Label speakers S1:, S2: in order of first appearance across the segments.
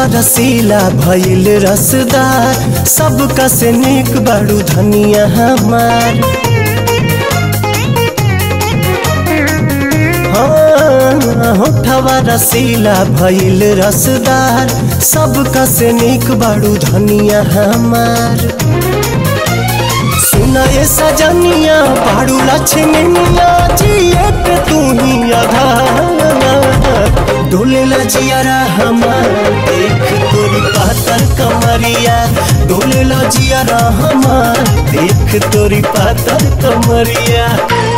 S1: रसीला भइल रसदार सबका से निक बड़ू धनिया हमार हाँ, होठवा रसीला भइल रसदार सबका से निक बड़ू धनिया हमार सुनाए सजनिया बाड़ू लक्ष्मनिया जिए पे तू ही आधार डोले लजियारा हमार देख तोरी पातर कमरिया डोले लजियारा हमार देख तोरी पातर कमरिया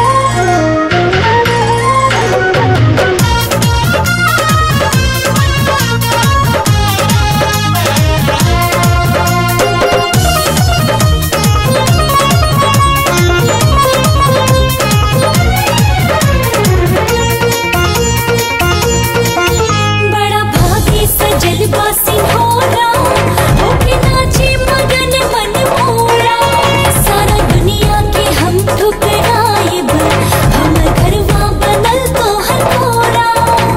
S2: बड़ा भागी सजल बासी होरा होके नाचे मगन मन मोरा सारा दुनिया के हम ठुकराइब हमर घरवा बनल तोहर कोरा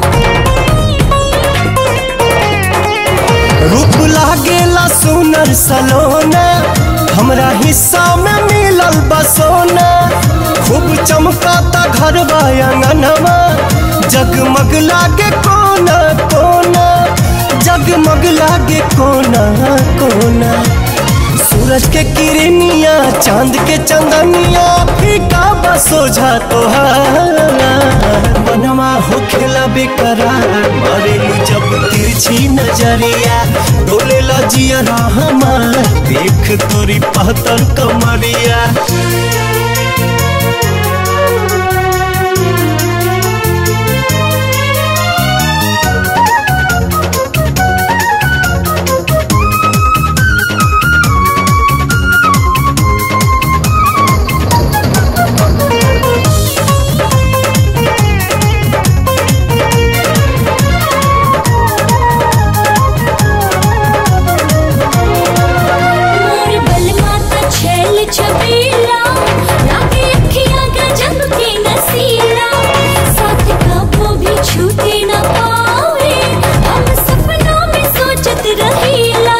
S1: रूप लागेला सुनर सलोना हमरा हिस्सा में मिलल बसोना खूब चमकाता घर अंगनवा जगमग लागे कोना कोना जगमग लागे कोना कोना सूरज के किरनिया चांद के चंदनिया फीका बसोझा तोहार बनवा होखेला बेकरार मरेलू जब तिरछी नजरिया डोले लजिया हमार देख तोरी पहतर कमरिया
S2: मोर बलमा त छैल छबीला लागे अखियां गजब के नसीला साथ कबो भी छूटे न पावे हम सपनों में सोचत रहीला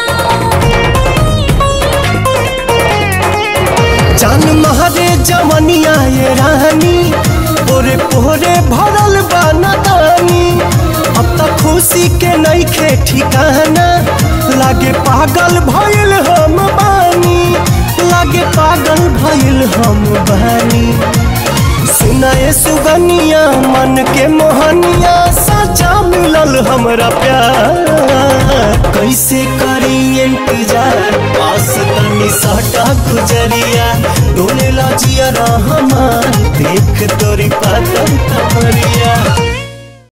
S1: जान महरे जमनिया ये रानी पोरे पोरे भरल बानी अब तक खुशी के नईखे ठिकाना लागे पागल भइल हम बानी लागे पागल भइल हम बानी सुनाए सुगनिया मन के मोहनिया सचा मिलल हमरा प्यार कैसे करी इंतजार पास तनी सटा गुजरिया डोले लजिया हमार देख तोरी पातर कमरिया